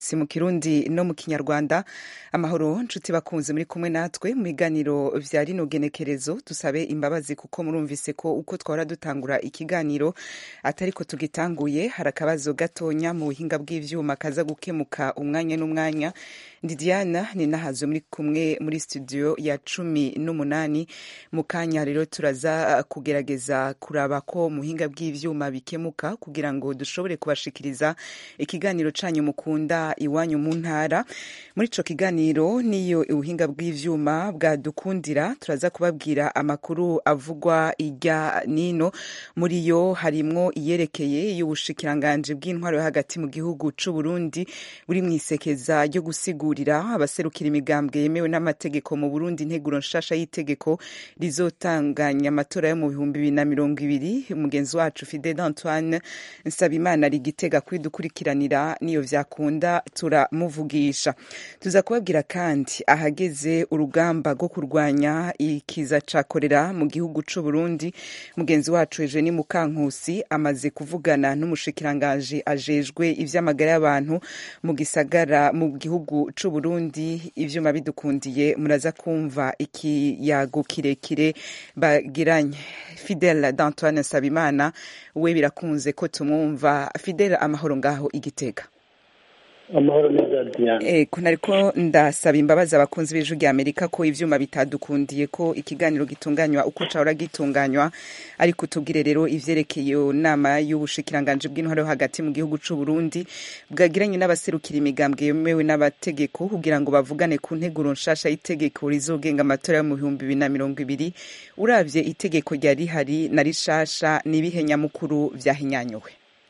si mu kirundi no mu kinyarwanda amahoro nshuti bakunze muri kumwe natwe mu biganiro vya rino genekerezo dusabe imbabazi kuko murumvise ko uko twahora dutangura ikiganiro atariko tugitanguye hari akabazo gatonya mu buhinga bw'ivyuma kaza gukemuka umwanya n'umwanya ndi diana ni nahazo muri kumwe muri studio ya cumi n'umunani mu kanya rero turaza kugerageza kuraba ko mu buhinga bw'ivyuma bikemuka kugira ngo dushobore kubashikiriza ikiganiro canyu mukunda iwanyu mu ntara muri ico kiganiro niyo ubuhinga bw'ivyuma bwadukundira turaza kubabwira amakuru avugwa irya nino muri yo harimwo iyerekeye y'ubushikiranganje bw'intwaro yo hagati mu gihugu c'u Burundi buri mwisekeza ryo gusigurira abaserukira imigambwe yemewe n'amategeko mu Burundi integuro nshasha y'itegeko rizotanganya amatora yo mu bihumbi bibiri na mirongo ibiri umugenzi wacu Fidel Antoine Nsabimana ari gitega kwidukurikiranira niyo vyakunda turamuvugisha tuza kubabwira kandi ahageze urugamba rwo kurwanya ikiza ca korera mu gihugu c'u Burundi mugenzi wacu Eugenie Mukankusi amaze kuvugana n'umushikiranganje ajejwe ivy'amagara y'abantu mu gisagara mu gihugu c'u Burundi ivyuma bidukundiye muraza kumva ikiyago kirekire bagiranye Fidel d'Antoine Sabimana we birakunze ko tumwumva Fidel amahoro ngaho igitega amahoro neza diana eh kuna ariko ndasaba imbabazi abakunzi b'ijwi rya Amerika ko ivyuma bitadukundiye ko ikiganiro gitunganywa uko cahora gitunganywa ariko tubwire rero ivyerekeye nama y'ubushikiranganje bw'intwaro yo hagati mu gihugu c'u Burundi bwagiranye n'abaserukira imigambwe yemewe n'abategeko kugira ngo bavugane ku nteguro nshasha y'itegeko rizogenga amatora yo mu bihumbi bibiri na mirongo ibiri uravye itegeko ryari rihari na rishasha n'ibihe nyamukuru vyahinyanyuwe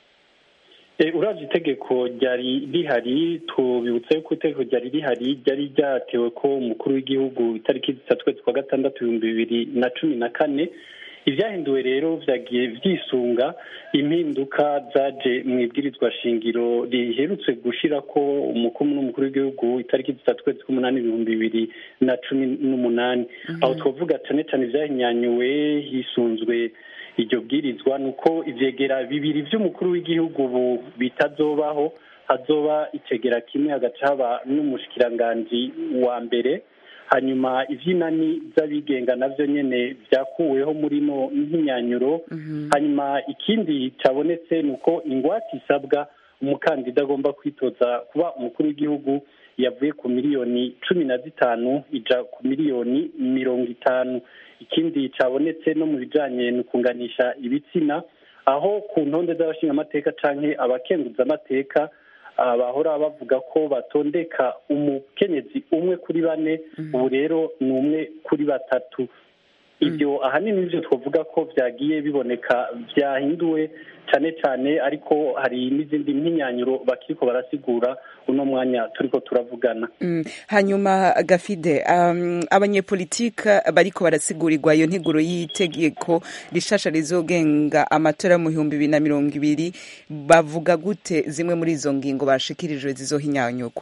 uravye itegeko ryari rihari tubibutsa yuko itegeko ryari rihari ryari ryatewe ko umukuru w'igihugu itariki zitatu kwezi kwa gatandatu ibihumbi bibiri na cumi na kane ivyahinduwe rero vyagiye vyisunga impinduka zaje mu ibwirizwa shingiro riherutse gushirako umukuru n'umukuru w'igihugu itariki zitatu kwezi k'umunani ibihumbi bibiri na cumi n'umunani aho twavuga cane cane vyahinyanyuwe hisunzwe iryo bwirizwa ni uko ivyegera bibiri vy'umukuru w'igihugu ubu bitazobaho hazoba icegera kimwe hagaca haba n'umushikiranganji wa mbere hanyuma ivy'inani z'abigenga navyo nyene vyakuweho muri no nk'inyanyuro hanyuma ikindi cabonetse ni uko ingwate isabwa umukandida agomba kwitoza kuba umukuru w'igihugu yavuye ku miliyoni cumi na zitanu ija ku miliyoni mirongo itanu ikindi cabonetse no mu bijanye ni ukunganisha ibitsina aho ku ntonde z'abashingamateka canke abakenguzamateka bahora bavuga ko batondeka umukenyezi umwe kuri bane ubu rero ni umwe kuri batatu ibyo ahanini nivyo twavuga ko vyagiye biboneka vyahinduwe cane cane ariko hari n'izindi mpinyanyuro bakiriko barasigura uno mwanya turiko turavugana mm. hanyuma gafide um, abanyepolitike bariko barasigurirwa iyo nteguro y'itegeko rishasha rizogenga amatora mu bihumbi bibiri na mirongo ibiri bavuga gute zimwe muri izo ngingo bashikirijwe zizohinyanyurwa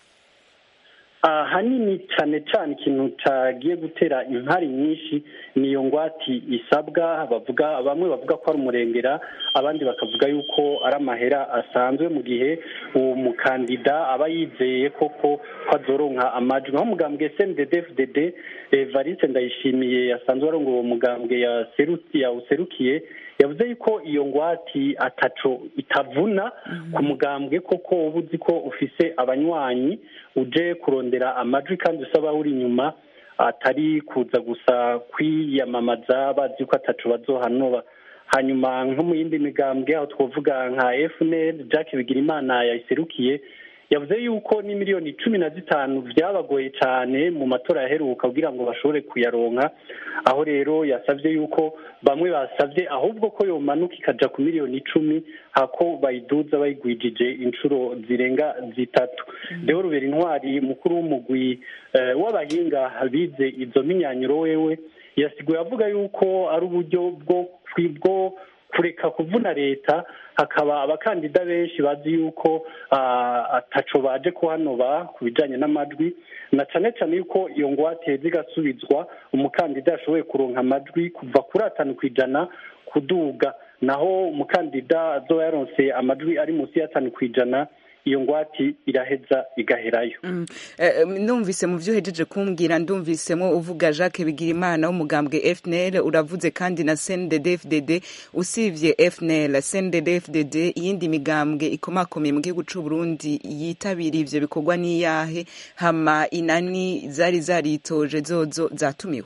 ahanini cyane cyane ikintu cyagiye gutera impari nyinshi niyo ngwati isabwa bavuga bamwe bavuga ko ari umurengera abandi bakavuga yuko ari amahera asanzwe mu gihe uwo mukandida aba yizeye koko ko azoronka amajwi nko mugambwe SNDD-FDD Evariste Ndayishimiye yasanzwe arongoye uwo mugambwe yawuserukiye yavuze yuko iyo ngwati ataco itavuna ku mugambwe koko uba uzi ko ufise abanywanyi uje kurondera amajwi kandi usaba uri inyuma atari kuza gusa kwiyamamaza bazi ko ataco bazohanoba hanyuma nko mu yindi migambwe aho twavuga nka FNL Jack Bigirimana yayiserukiye yavuze yuko ni miliyoni cumi na zitanu byabagoye cyane mu matora yaheruka kugira ngo bashobore kuyaronka aho rero yasabye yuko bamwe basabye ahubwo ko yomanuka ikaja ku miliyoni icumi hako bayiduza bayigwijije inshuro zirenga zitatu rero rubera intwari mukuru w'umugwi w'abahinga bize izo minyanyuro wewe yasiguye avuga yuko ari uburyo bwo kureka kuvuna leta hakaba abakandida benshi bazi yuko ataco baje kuhanoba ku bijanye n'amajwi na cane cane yuko iyo ngwate zigasubizwa umukandida yashoboye kuronka amajwi kuva kuri atanu ku ijana kuduga naho umukandida azoba yaronse amajwi ari munsi y'atanu ku ijana iyo ngwati iraheza igaherayo numvise mu byo uhejeje kumbwira ndumvisemo uvuga jacques bigirimana w'umugambwe fnl uravuze kandi na cndd fdd usibye fnl cndd fdd iyindi migambwe ikomakomeye mu gihugu cy'u burundi yitabiriye ivyo bikorwa n'iyahe hama inani zari zaritoje zozo zatumiwe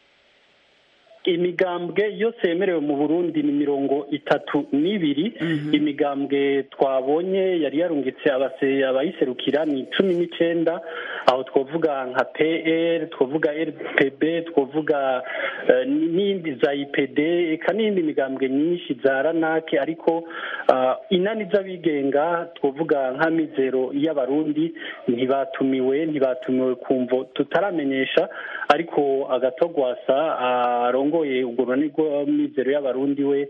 imigambwe yose yemerewe mu burundi ni mirongo itatu n'ibiri imigambwe twabonye yari yarungitse abayiserukira ni cumi n'icenda aho twavuga nka pr twavuga rpb twavuga n'indi za ipd eka n'iyindi migambwe nyinshi za ranake ariko inani z'abigenga twavuga nka mizero y'abarundi ntibatumiwe ntibatumiwe ku mvo tutaramenyesha ariko agatogwasa arongoye urwo runani rw'amizero y'abarundi we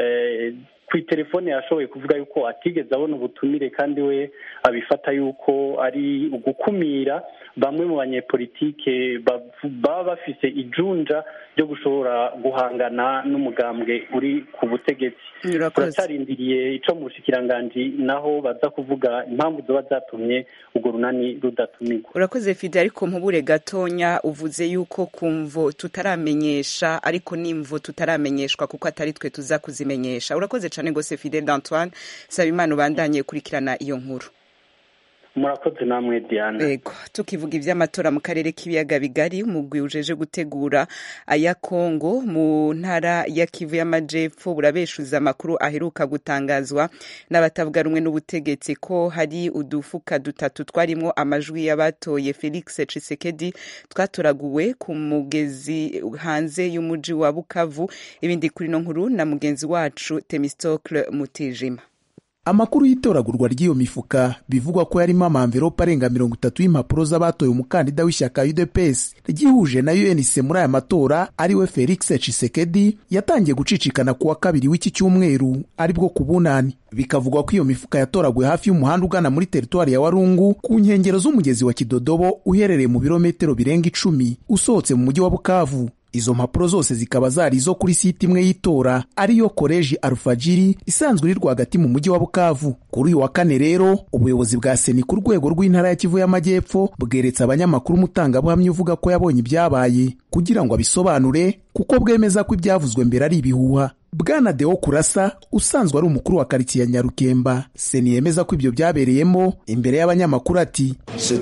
ku itelefone yashoboye kuvuga yuko atigeze abona ubutumire kandi we abifata yuko ari ugukumira bamwe mu banyepolitike baba bafise ijunja ryo gushobora guhangana n'umugambwe uri ku butegetsi turacarindiriye ico mu bushikiranganji naho baza kuvuga impamvu zoba zatumye urwo runani rudatumirwa urakoze fide ariko mpubure gatonya uvuze yuko kumvo tutaramenyesha ariko n'imvo tutaramenyeshwa kuko atari twe tuza kuzimenyesha urakoze cyane gose fide d'antoine saba imana ubandanye kurikirana iyo nkuru murakoze namwe diana yego tukivuga iby'amatora mu karere k'ibiyaga bigari umugwi ujeje gutegura aya kongo mu ntara ya kivu y'amajepfo burabeshuza amakuru aheruka gutangazwa n'abatavuga rumwe n'ubutegetsi ko hari udufuka dutatu twarimo amajwi y'abatoye felix cisekedi twatoraguwe ku mugezi hanze y'umuji wa bukavu ibindi kuri no nkuru na mugenzi wacu temistocle mutijima amakuru y'itoragurwa ry'iyo mifuka bivugwa ko yarimo amamverope arenga mirongo itatu y'impapuro z'abatoye umukandida w'ishyaka udps ryihuje na unc muri aya matora ariwe felix cisekedi yatangiye gucicikana ku wa kabiri w'iki cyumweru aribwo ku bunani bikavugwa ko iyo mifuka yatoraguwe hafi y'umuhanda ugana muri teritwari ya warungu ku nkengero z'umugezi wa kidodobo uherereye mu birometero birenga icumi usohotse mu mujyi wa bukavu izo mpapuro zose zikaba zari izo kuri site imwe y'itora ariyo koleji alfajiri isanzwe iri rwagati mu mujyi wa bukavu kuri uyu wa kane rero ubuyobozi bwa seni ku rwego rw'intara ya kivu y'amajyepfo bweretse abanyamakuru umutangabuhamya uvuga ko yabonye ibyabaye kugira ngo abisobanure kuko bwemeza ko ibyavuzwe mbere ari ibihuha bwana deo kurasa usanzwe ari umukuru wa karitsiye ya nyarukemba seni yemeza ko ibyo byabereyemo imbere y'abanyamakuru ati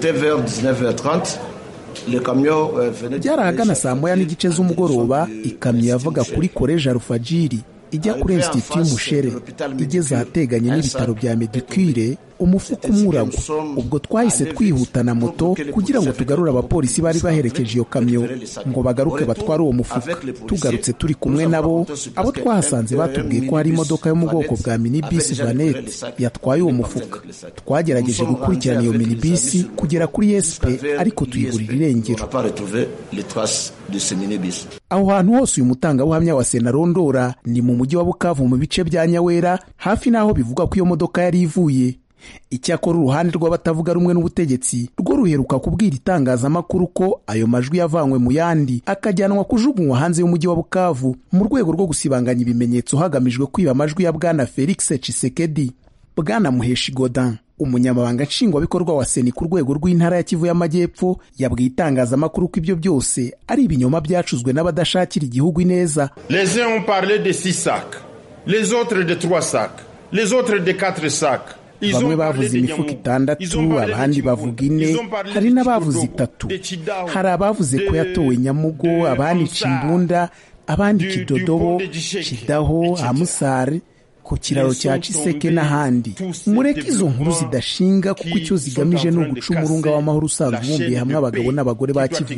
byari ahagana saa moya n'igice z'umugoroba ikamyo yavaga kuri koleji alufajiri ijya kuri insititi y'umushere igeze ahateganye n'ibitaro bya medikire umufuka umwe uragwa ubwo twahise twihuta na moto kugira ngo tugarure abapolisi bari baherekeje iyo kamyo ngo bagaruke batware uwo mufuka tugarutse turi kumwe nabo abo twahasanze batubwiye ko hari imodoka yo mu bwoko bwa minibisi vanete yatwaye uwo mufuka twagerageje gukurikirana iyo minibisi kugera kuri espe ariko tuyiburira irengero aho hantu hose uyu mutangabuhamya wa sena rondora ni mu mujyi wa bukavu mu bice bya nyawera hafi n'aho bivugwa ko iyo modoka yari ivuye icyakora uruhande rw'abatavuga rumwe n'ubutegetsi rwo ruheruka kubwira itangazamakuru ko ayo majwi yavanywe mu yandi akajyanwa kujugunywa hanze y'umujyi wa bukavu mu rwego rwo gusibanganya ibimenyetso hagamijwe kwiba amajwi ya bwana felix cisekedi bwana muheshi godin umunyamabanga nshingwabikorwa wa seni ku rwego rw'intara ya kivu y'amajyepfo yabwiye itangazamakuru ko ibyo byose ari ibinyoma byacuzwe n'abadashakira igihugu ineza les uns ont parlé de six sacs les autres de trois sacs les autres de quatre sacs bamwe bavuze imifuka itandatu abandi bavuga ine hari n'abavuze itatu hari abavuze ko yatowe nyamugo abandi cimbunda abandi kidodobo kidaho amusare ku kiraro cya ciseke n'ahandi mureke izo nkuru zidashinga kuko icyo zigamije ni uguca umurunga w'amahoro usanzwe ubumbiye hamwe abagabo n'abagore ba kivu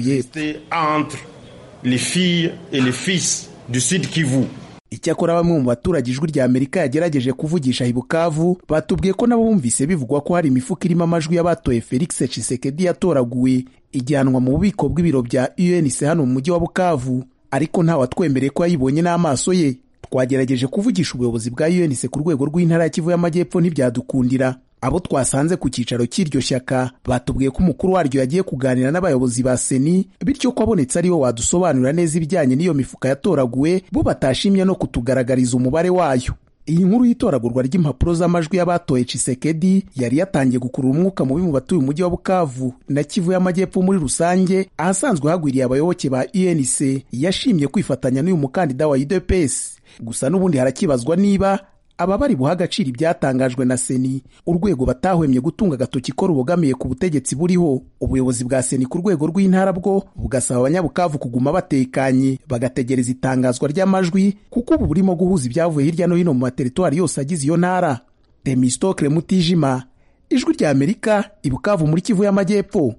y'epfo icyakora bamwe mu baturage ijwi rya amerika yagerageje kuvugisha ibukavu batubwiye ko nabo bumvise bivugwa ko hari imifuka irimo amajwi y'abatoye felix cisekedi yatoraguwe ijyanwa mu bubiko bw'ibiro bya unc hano mu mujyi wa bukavu ariko ntawatwemereye ko yayibonye n'amaso ye twagerageje kuvugisha ubuyobozi bwa unc ku rwego rw'intara ya kivu y'amajyepfo ntibyadukundira abo twasanze ku cyicaro cy'iryo shyaka batubwiye ko umukuru waryo yagiye kuganira n'abayobozi ba seni bityo ko abonetse ariwe wadusobanurira neza ibijyanye n'iyo mifuka yatoraguwe bo batashimye no kutugaragariza umubare wayo iyi nkuru y'itoragurwa ry'impapuro z'amajwi y'abatoye Chisekedi yari yatangiye gukurura umwuka mubi mu batuye umujyi wa Bukavu na Kivu y'Amajyepfo muri rusange ahasanzwe hagwiriye abayoboke ba UNC yashimye kwifatanya n'uyu mukandida wa UDPS gusa n'ubundi harakibazwa niba aba bari buha agaciro ibyatangajwe na seni urwego batahwemye gutunga agatoki ko rubogamiye ku butegetsi buriho ubuyobozi bwa seni ku rwego rw'intara bwo bugasaba abanyabukavu kuguma batekanye bagategereza itangazwa ry'amajwi kuko ubu burimo guhuza ibyavuye hirya no hino mu materitwari yose agize iyo ntara demistokle mutijima ijwi rya amerika ibukavu muri kivu y'amajyepfo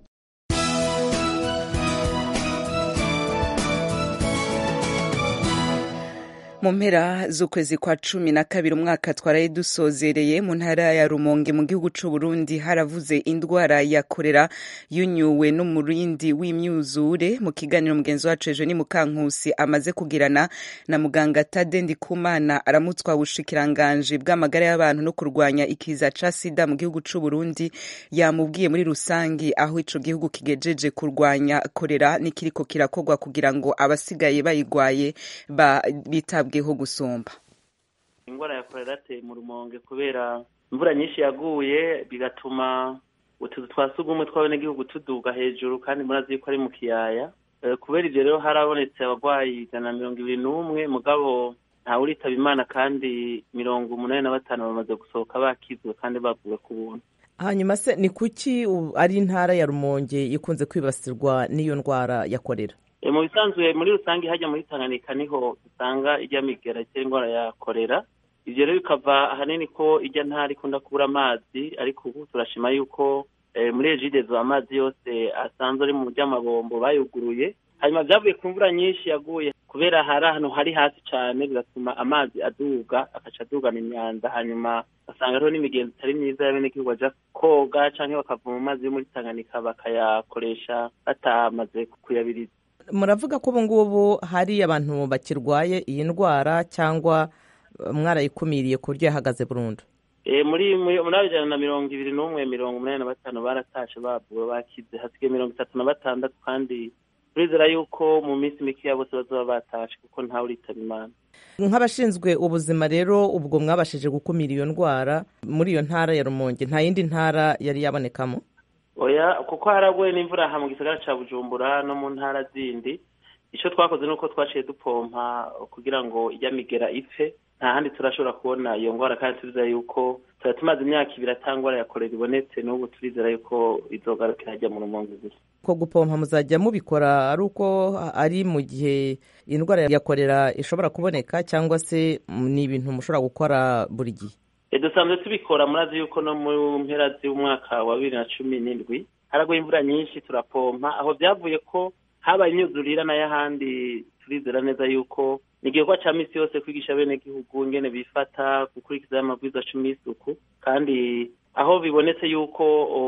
mu mpera z'ukwezi kwa cumi na kabiri umwaka twaraye dusozereye mu ntara ya rumonge mu gihugu c'u Burundi haravuze indwara ya korera yunyuwe n'umurindi w'imyuzure mu kiganiro mugenzi wacu ejo ni mukankusi amaze kugirana na muganga Tade Ndikumana aramutswa ubushikiranganji bw'amagara y'abantu no kurwanya ikiza ca sida mu gihugu c'u Burundi yamubwiye muri rusangi aho ico gihugu kigejeje kurwanya korera nikiriko kirakorwa kugira ngo abasigaye bayigwaye ba bitabwe bwiho gusumba ingwara ya korera yateye mu rumonge kubera imvura nyinshi yaguye bigatuma utuzu twa sugumwe tw'abenegihugu tuduga hejuru kandi murazi yuko ari mu kiyaya kubera ivyo rero harabonetse abarwayi ijana na mirongo ibiri n'umwe mugabo ntawe uritaba imana kandi mirongo umunani na batanu bamaze gusohoka bakizwe kandi bavuwe ku buntu hanyuma se ni kuki ari intara ya rumonge ikunze kwibasirwa n'iyo ndwara ya korera mu bisanzwe muri rusange hajya muri tanganyika niho usanga ijya migera itera indwara ya korera ibyo rero bikava ahanini ko ijya ntara ikunda kubura amazi ariko ubu turashima yuko muri ejidezo amazi yose asanzwe ari mu by'amabombo bayuguruye hanyuma byavuye ku mvura nyinshi yaguye kubera hari ahantu hari hasi cyane bigatuma amazi aduga agaca adugana imyanda hanyuma basanga hariho n'imigenzo itari myiza y'abenegihugu bajya koga cyangwa bakavoma amazi yo muri tanganyika bakayakoresha batamaze kuyabiriza muravuga ko ubu ngubu hari abantu bakirwaye iyi ndwara cyangwa mwarayikumiriye ku buryo yahagaze burundu muri muri ijana na mirongo ibiri n'umwe mirongo umunani na batanu baratashe bavuwe bakize hasigaye mirongo itatu na batandatu kandi turizera yuko mu minsi mikeya bose bazaba batashe kuko ntawe uritaba imana nk'abashinzwe ubuzima rero ubwo mwabashije gukumira iyo ndwara muri iyo ntara ya rumonge nta yindi ntara yari yabonekamo oya kuko haraguye n'imvura aha mu gisagara cya bujumbura no mu ntara zindi icyo twakoze ni uko twaciye dupompa kugira ngo ijya migera ipfe nta handi turashobora kubona iyo ndwara kandi turizera yuko tuba tumaze imyaka ibiri atangwara ya korera ibonetse n'ubu turizera yuko izogarukira hajya mu rumonge gusa ko gupompa muzajya mubikora ari uko ari mu gihe indwara ya korera ishobora kuboneka cyangwa se ni ibintu mushobora gukora buri gihe dusanzwe tubikora murazi yuko no mu mpera z'umwaka wa bibiri na cumi n'indwi haraguye imvura nyinshi turapompa aho byavuye ko habaye imyuzurira nayo ahandi turizera neza yuko ni igikorwa cya minsi yose kwigisha bene gihugu ingene bifata gukurikiza amabwiriza cumi y'isuku kandi aho bibonetse yuko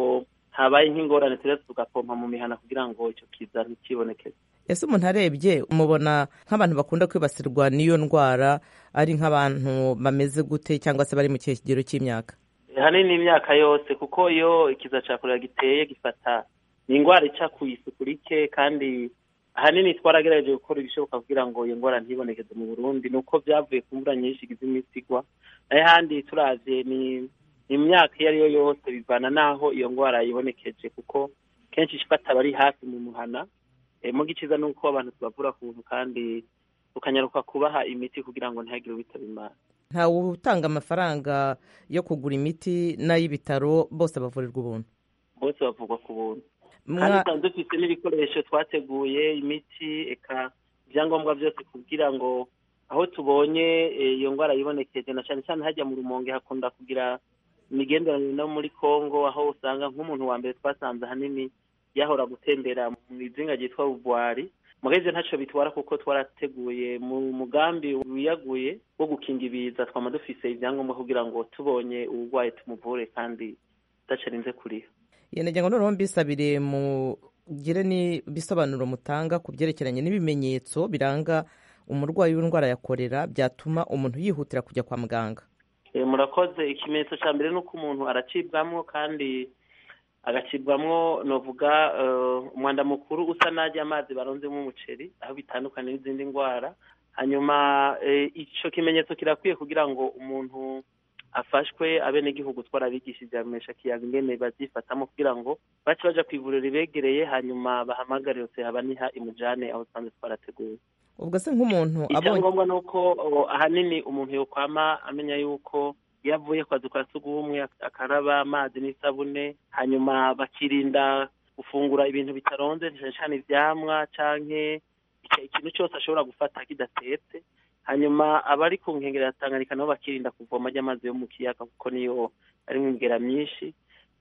habaye nk'ingorane turetse tugapompa mu mihana kugira ngo icyo kiza ntikibonekeze ese umuntu arebye umubona nk'abantu bakunda kwibasirwa n'iyo ndwara ari nk'abantu bameze gute cyangwa se bari mu kihe kigero cy'imyaka hanini imyaka yose kuko iyo ikiza cya korera giteye gifata ni indwara ica ku isuku rike kandi ahanini twaragerageje gukora ibishoboka kugira ngo iyo ndwara ntibonekeze mu burundi ni uko byavuye ku mvura nyinshi igize iminsi igwa nayo ahandi turavye ni imyaka iyo ari yo yose bivana n'aho iyo ndwara yibonekeje kuko kenshi ifata abari hafi mu muhana mu giciza ni uko abantu tubavura ku buntu kandi tukanyaruka kubaha imiti kugira ngo ntihagire uwitaba imana ntawe utanga amafaranga yo kugura imiti n'ay'ibitaro bose bavurirwa ubuntu bose bavurwa ku buntu kandi tuba dufite n'ibikoresho twateguye imiti eka ibyangombwa byose kugira ngo aho tubonye iyo ndwara yibonekeje na cyane cyane hajya mu rumonge hakunda kugira imigenderanire no muri congo aho usanga nk'umuntu wa mbere twasanze ahanini yahora gutembera mu izinga ryitwa bubwari mugeze ntacyo bitwara kuko twarateguye mu mugambi wiyaguye wo gukinga ibiza twama dufise ibyangombwa kugira ngo tubonye uburwayi tumuvure kandi tudacarinze kuriha ngo noneho mbisabire mugire n'ibisobanuro mutanga ku byerekeranye n'ibimenyetso biranga umurwayi w'indwara ya korera byatuma umuntu yihutira kujya kwa muganga murakoze ikimenyetso cya mbere ni uko umuntu aracibwamo kandi agacibwamo novuga umwanda mukuru usa n'ajya amazi baronzemo umuceri aho bitandukanye n'izindi ndwara hanyuma icyo kimenyetso kirakwiye kugira ngo umuntu afashwe abenegihugu twarabigishije amesha kiyaga ingene bazifatamo kugira ngo bace baja ku ivuriro ribegereye hanyuma bahamagarire habaniha imujane aho twanze twarateguye ubwo se nk'umuntu icyangombwa ni uko ahanini umuntu yokwama amenya yuko iyo avuye kwa kwa sugumwe akaraba amazi n'isabune hanyuma bakirinda gufungura ibintu bitaronze cyane cyane ivyamwa canke ikintu cyose ashobora gufata kidatetse hanyuma abari ku nkengero ya tanganyika nabo bakirinda kuvoma ry'amazi yo mu kiyaga kuko niyo ari imigera myinshi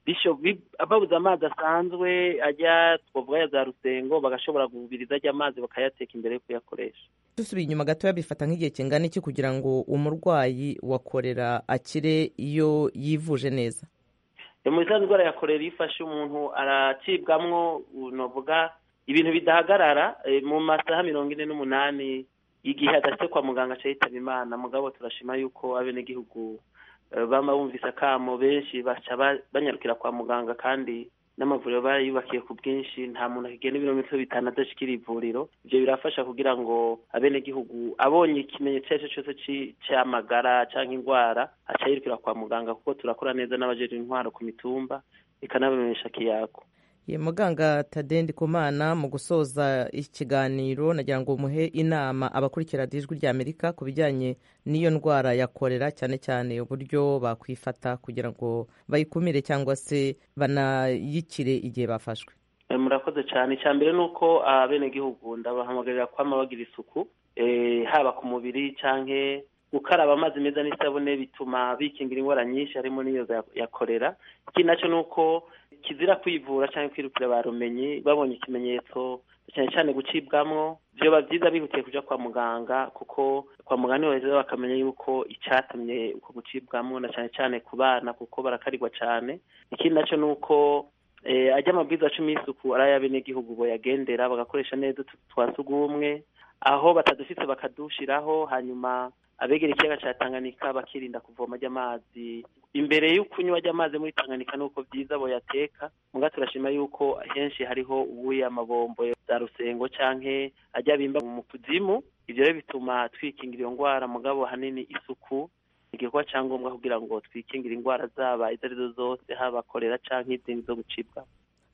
babuze amazi asanzwe ajya twavuga ya za rusengo bagashobora gubiriza ajya amazi bakayateka imbere yo kuyakoresha dusubiye inyuma gatoya bifata nk'igihe kingana iki kugira ngo umurwayi wa korera akire iyo yivuje neza mu bisanzwe indwara ya korera iyo ifashe umuntu aracibwamwo navuga ibintu bidahagarara mu masaha mirongo ine n'umunani igihe adashyize kwa muganga aca yitaba imana mugabo turashima yuko abenegihugu bama bumvise akamo benshi baca banyarukira kwa muganga kandi n'amavuriro barayubakiye ku bwinshi nta muntu akigenda ibirometero bitanu adashikira ivuriro ibyo birafasha kugira ngo abenegihugu abonye ikimenyetso icyo ari cyo cyose cy'amagara cyangwa indwara aca yirukira kwa muganga kuko turakora neza n'abajejwe intwaro ku mitumba bikanabamenyesha kiyago ye muganga tadendi kumana mu gusoza ikiganiro nagira ngo muhe inama abakurikira ijwi rya amerika ku bijyanye n'iyo ndwara ya korera cyane cyane uburyo bakwifata kugira ngo bayikumire cyangwa se banayikire igihe bafashwe murakoze cyane icya mbere ni uko abenegihugu ndabahamagarira kwama bagira isuku haba ku mubiri cyangwa gukaraba amazi meza n'isabune bituma bikingira indwara nyinshi harimo n'iyo ya korera ikindi nacyo ni uko kizira kwivura cyangwa kwirukira ba rumenyi babonye ikimenyetso cyane cyane gucibwamwo byoba byiza bihutiye kujya kwa muganga kuko kwa muganga niho baheza bakamenya yuko icyatumye uko gucibwamwo na cyane cyane ku bana kuko barakarirwa cyane ikindi nacyo ni uko ajya amabwiriza cumi y'isuku ari ay'abenegihugu boyagendera bagakoresha neza twa sugumwe aho batadufite bakadushiraho hanyuma abegera ikiyaga cya tanganyika bakirinda kuvoma ry'amazi imbere y'ukunywa ry'amazi muri tanganyika ni uko byiza boyateka muga turashima yuko henshi hariho ubuye amabombo za rusengo canke ajya bimba mu kuzimu ibyo rero bituma twikingira iyo ndwara mugabo hanini isuku igikorwa cya ngombwa kugira ngo twikingire indwara zaba izo arizo zose haba korera canke izindi zo gucibwa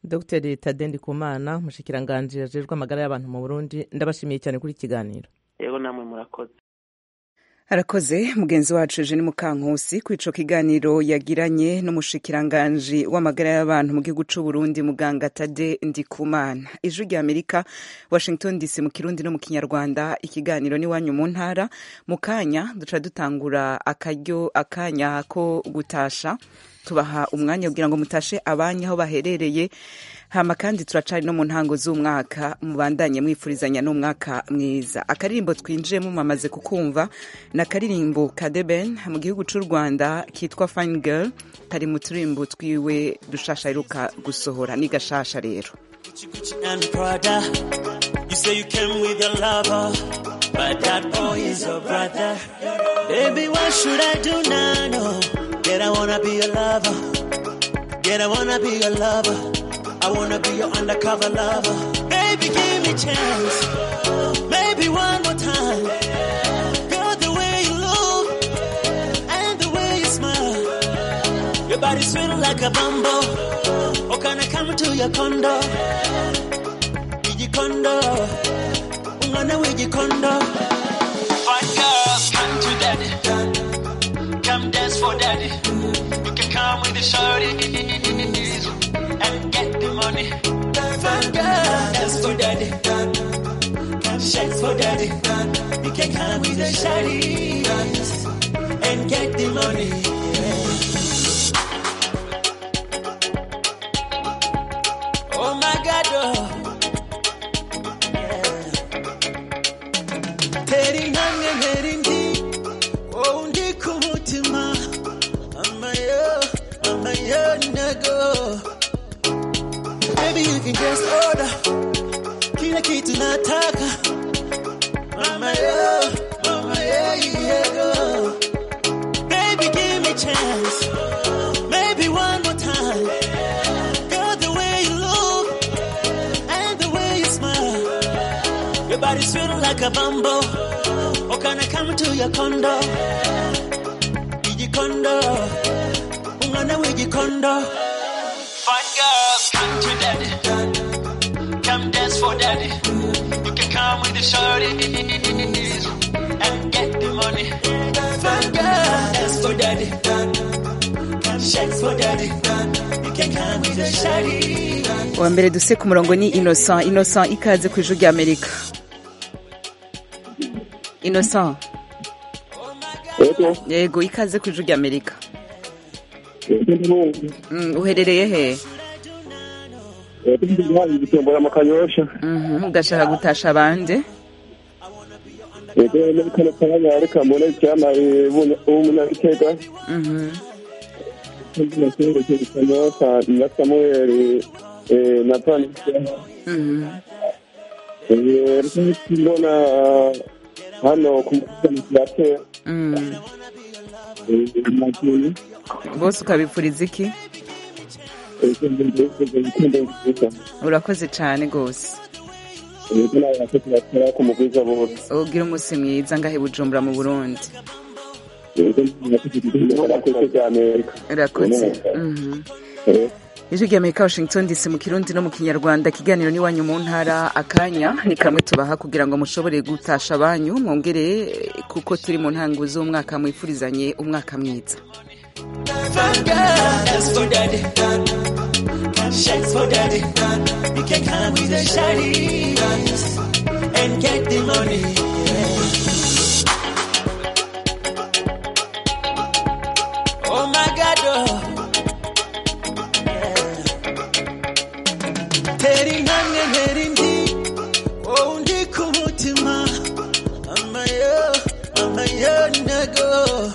dr tadendi kumana mushikiranganje ajejwe amagara y'abantu mu burundi ndabashimiye cyane kuri kiganiro yego namwe murakoze arakoze mugenzi wacu Eugene Mukankusi ku ico kiganiro yagiranye n'umushikiranganji w'amagara y'abantu mu gihugu c'u Burundi muganga Tade Ndikumana ijwi rya Amerika Washington DC mu kirundi no mu kinyarwanda ikiganiro ni wanyu mu ntara mu kanya duca dutangura akaryo akanya ko gutasha tubaha umwanya kugira ngo mutashe abanya aho baherereye hama kandi turacari no mu ntango z'umwaka mubandanye mwifurizanya n'umwaka mwiza akaririmbo twinjiyemo mwamaze kukumva ni akaririmbo ka deben mu gihugu cy'u rwanda kitwa fine girl kari mu turimbo twiwe dushasha aheruka gusohora ni gashasha rero Baby, what should I do now? No. Yet I wanna be your lover. Yet I wanna be your lover. I wanna be your undercover lover. Baby, give me chance. Maybe one more time. Girl, the way you look and the way you smile. Your body sweet like a bumble. Oh, can I come to your condo? Wiji condo. Ungana wiji condo. Fine girl, come to daddy. Come dance for daddy. You can come with the shorties and get the money. Fine girl, dance for daddy. Come shake for daddy. You can come with the shorties and get the money. Oh my God, oh. Teri nange nerindi, oh ndi kumutima, mama yo, mama yo nago. Baby you can just order, kila kitu nataka, mama yo, mama yo yego. Baby give me chance, maybe one more time. Girl the way you look and the way you smile. Your body sweet like a bumble. Or can I come to your condo? Iji condo. Ungana wiji condo. Fine girls, come to daddy. Come dance for daddy. You can come with the shorties and get the money. Fine girl, dance for daddy. Come shake for daddy. You can come with the shorties. uwa mbere duse ku murongo ni innocent innocent ikaze ku ijwi rya amerika innocent Yego, yego ikaze ku ijwi rya amerika yego ndumva. Mm, uherereye he Yego ndumva igitombora mu kanyosha. Mhm, ugashaka gutasha abandi Yego muri kano kanya reka mbone icyamare w'umunyabitega. Mhm, Ndumva cyo kanyosha na Samuel eh, na Panisha. mhm. Eh, reka mbona hano ku musamusirate. Mm. Eh, Magini. bose ukabipfuriza iki Yego ndumva nziza. urakoze cyane rwose Yego nawe yakoze bakora ku mugwiza bose. ugira umunsi mwiza ngahe bujumbura mu burundi Yego ndumva yakoze bya Amerika. urakoze Mhm. Eh, ijwi rya amerika washington dc mu kirundi no mu kinyarwanda ikiganiro n'iwanyu mu ntara akanya ni kamwe tubaha kugira ngo mushobore gutasha abanyu mwongere eh, kuko turi mu ntango z'umwaka mwifurizanye umwaka mwiza Fine girl, dance for daddy. Come shake for daddy. You can come with the shorties and get the money. Oh my God, oh. Yeah. Teri nange neri ndi, oh ndi kumutima. Amayo, amayo nego.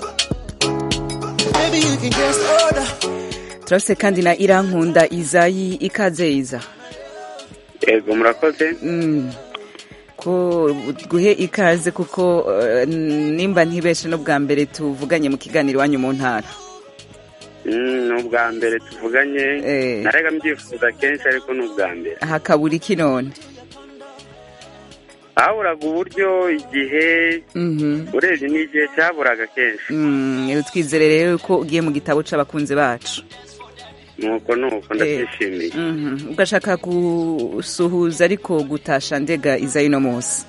Maybe you can just order. turafise kandi na irankunda izayi ikaze iza yego murakoze Mm. ko guhe ikaze kuko eh, nimba ntibeshe no bwa mbere tuvuganye mu kiganiro iwanyu mu ntara Mm, ni ubwa mbere tuvuganye Eh. narega mbyifuza kenshi ariko ni ubwa mbere hakabura iki none haburaga uburyo igihe Mhm. urebye n'igihe cyaburaga kenshi Mm, twizere rero ko ugiye mu gitabo c'abakunzi bacu nuko nuko ndabyishimiye Mhm. ugashaka gusuhuza ariko gutasha ndega izayi no munsi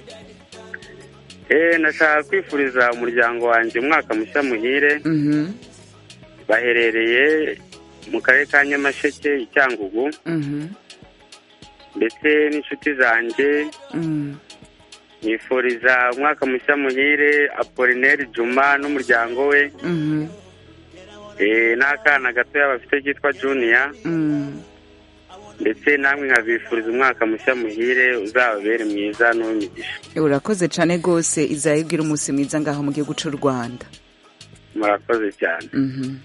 eh nashaka kwifuriza umuryango wanjye umwaka mushya muhire Mhm. baherereye mu karere ka nyamasheke i cyangugu Mhm. ndetse n'inshuti zanjye Mm. nifuriza umwaka mushya muhire apolineri juma n'umuryango we Mhm. eh, n'akana gatoya bafite kitwa juniya Mm. ndetse namwe nkabifuriza umwaka mushya muhire uzababere mwiza n'uw'imigisha urakoze cane gose izayi ugira umunsi mwiza ngaho mu gihugu c'u rwanda murakoze cyane Mhm.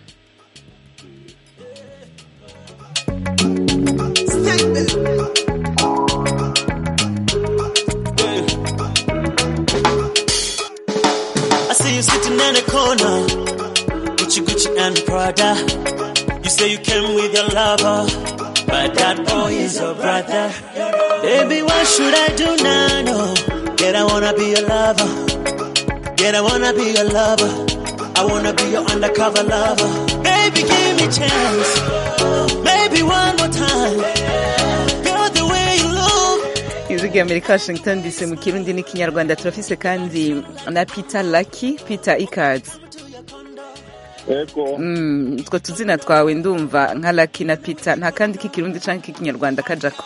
I see you sitting in the corner, Gucci Gucci and Prada. You say you came with your lover, but that boy is your brother. Baby, what should I do now? No, yet I wanna be your lover. Yet I wanna be your lover. I wanna be your undercover lover. Baby, give me chance. Maybe one more time. Girl, the way you look. ijwi rya amerika washington dc mu kirundi n'ikinyarwanda turafise kandi na peter lucky peter ikaze Yego. Mm, utwo tuzina twawe ndumva nka lucky na peter nta kandi k'ikirundi canke k'ikinyarwanda kajako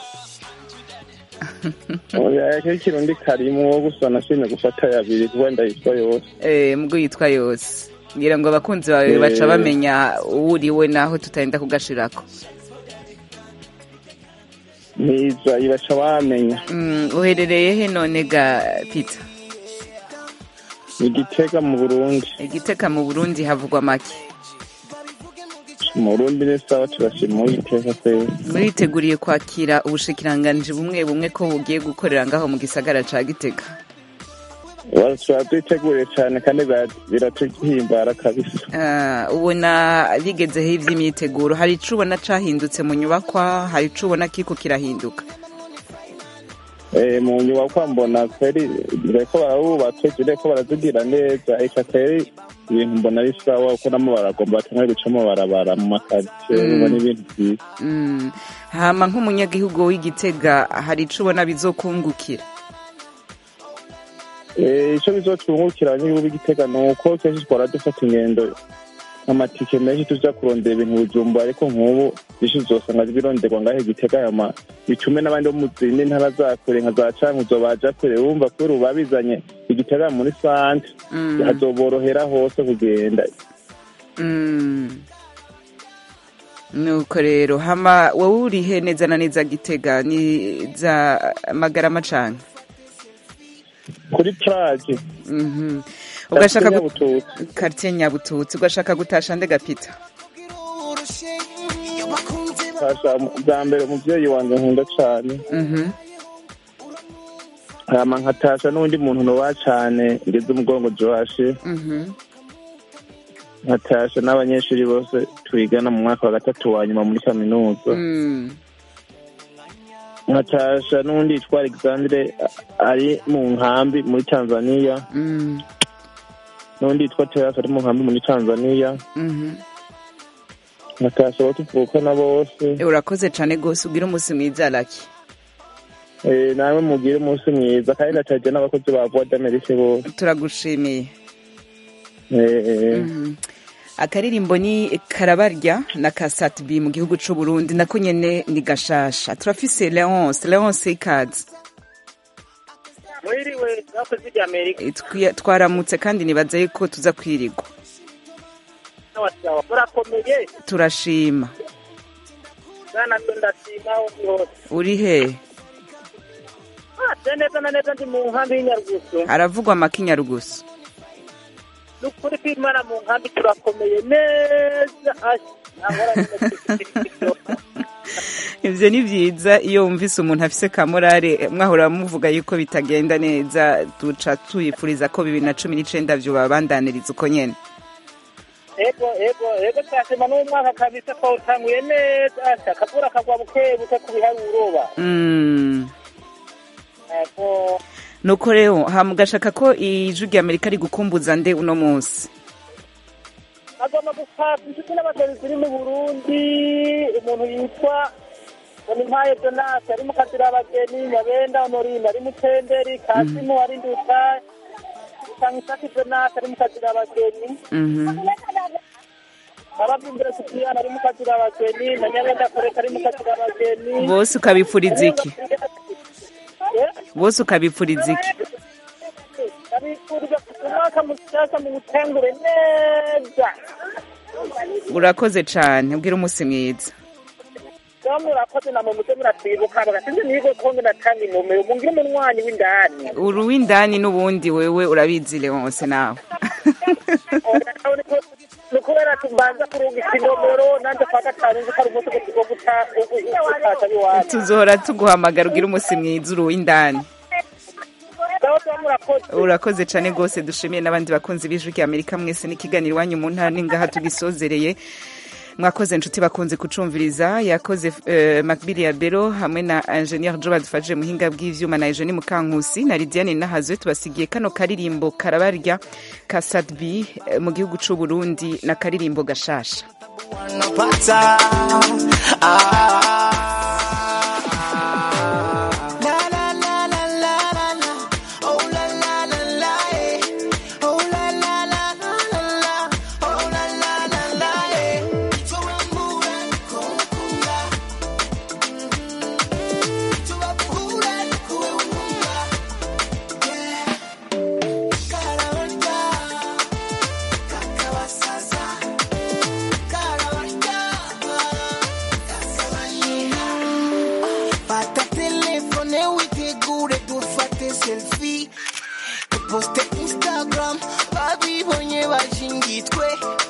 oya k'ikirundi karimo gusa nashimye gufata yabiri wenda yitwa yose Eh, mubwo yitwa yose ngira ngo abakunzi bawe Eh. baca bamenya uwo uriwe naho tutagenda kugashirako ntiza ibaca bamenya Mm, uherereye he none ga peter igitega mu burundi igiteka mu burundi havugwa make mu burundi ni sawa turashima uwiteka kwezi muriteguriye kwakira ubushikiranganji bumwe bumwe ko bugiye gukorera ngaho mu gisagara ca gitega tuba twiteguriye cyane kandi bira- biratuhimbara kabisa Ah, ubona bigezeho ivy'imyiteguro hari ico ubona cahindutse mu nyubakwa hari ico ubona kiriko kirahinduka Eh, mu nyuma kwa mbona kweri bariko barabubatse jireko barazigira neza eka kweri ibintu mbona ari sawa kuko namo baragomba batangaye gucamo barabara mu makaritsiye Mm. ubona ibintu byiza Mm. hama nk'umunyagihugu w'igitega hari ico ubona bizokungukira Eh, ico bizotwungukira abanyagihugu b'igitega ni uko kenshi twara dufata ingendo amatike menshi tuja kurondera ibintu bujumba ariko nk'ubu byinshi uzosanga bironderwa ngaho igitega yama bitume n'abandi bo mu zindi ntara za kure nka za cankuzo baja kure wumva kubera ubu babizanye igitega muri sante Mm. hazoborohera hose kugenda Mm. nuko rero hama wowe urihe neza na neza gitega ni za magarama cane kuri plage Mhm. ugashaka gu- Nyabututsi. quartier nyabututsi ugashaka gutasha nde gapita Fasha bwa mbere umuvyeyi wanje nkunda cane Mhm. hama nkatasha n'undi muntu noba cane ngeze umugongo joashe Mhm. nkatasha n'abanyeshuri bose twigana mu mwaka wa gatatu wa nyuma muri kaminuza Mm. nkatasha n'undi yitwa alexandre a- ari mu nkambi muri tanzania Mm. n'undi yitwa terasi ari mu nkambi muri tanzania Mhm. nkatasha abo tuvukana bose Eh, urakoze cane gose ugira umunsi mwiza laki Eh, namwe mugire umunsi mwiza kandi nataje n'abakozi ba voix d'amerique bose turagushimiye Eh, eh. Mhm. akaririmbo ni karabarya na kasatbi mu gihugu c'u Burundi nako nyene ni gashasha turafise Leonce Leonce ikaze mwiriwe mwakoze ibya amerika Eh, twi- twaramutse kandi nibaza yuko tuza kwirigwa n'abasawa murakomeye turashima bwana ndo ndashima aho ndi hose uri he Ah, se neza na neza ndi mu nkambi y'inyarugusu haravugwa amakinyarugusu ni ukuri kw'imana mu nkambi turakomeye neza Asha, nahora ivyo ni vyiza iyo wumvise umuntu afise kamorare mwahora muvuga yuko bitagenda neza duca tuyipfuriza ko bibiri na cumi n'icenda vyobabandaniriza uko nyene ego ego ego twashima n'umwaka kabisa twawutanguye neza Asha, akavura kagwa buke buke ku biharuroba Mm. ego nuko rero hamugashaka ko ijwi rya amerika rigukumbuza nde uno munsi agomba gufata inshuti n'abagenzi ziri mu burundi umuntu yitwa bonimpaye donasi ari mu kazira abageni nyabenda honorine ari mu tenderi kasimu ari nduta sankisaki donasi ari mu kazira abageni Mhm. ababyumvira sipiyani ari mu kazira abageni na nyabenda koreka ari mu kazira abageni bose ukabipfuriza iki bose ukabipfuriza iki abifuriza umwaka mushyashya mu butengure neza urakoze cane ubwira umunsi mwiza rero murakoze na mu muze muratwibuka bagasinze nigo konge natanga inomero mungire umunwanyi w'indani uri uw'indani n'ubundi wewe urabizi leonse nawe ni ukubera tubanza kurungika inomero nanjye kwa gatanu nzi ko ari umunsi wo guta- wo gu- gutashya biwanyu tuzohora tuguhamagara ubwira umunsi mwiza uri uw'indani rero tuba murakoze urakoze cane rwose dushimiye n'abandi bakunzi b'ijwi rya amerika mwese n'ikiganiro iwanyu mu ntara n'ingaha tugisozereye mwakoze inshuti bakunze kucumviriza yakoze uh, makbili ya bero hamwe na ingenieur jo badufashije muhinga bw'ivyuma na eugenie mukankusi na lidiane nahazwe tubasigiye kano karirimbo karabarya ka sadbi eh, mu gihugu c'u burundi na karirimbo gashasha Pata. Ah. La la la la la la la. Oh la la la la eh. Oh la la la la la la. Oh la la la la eh. Tuambura nikukunda. Tuambura nikukunda. Yeah. Karabarya. Kakabasaza. Fata telefone witegure dufate selfie duposte instagram babibonye bashingitwe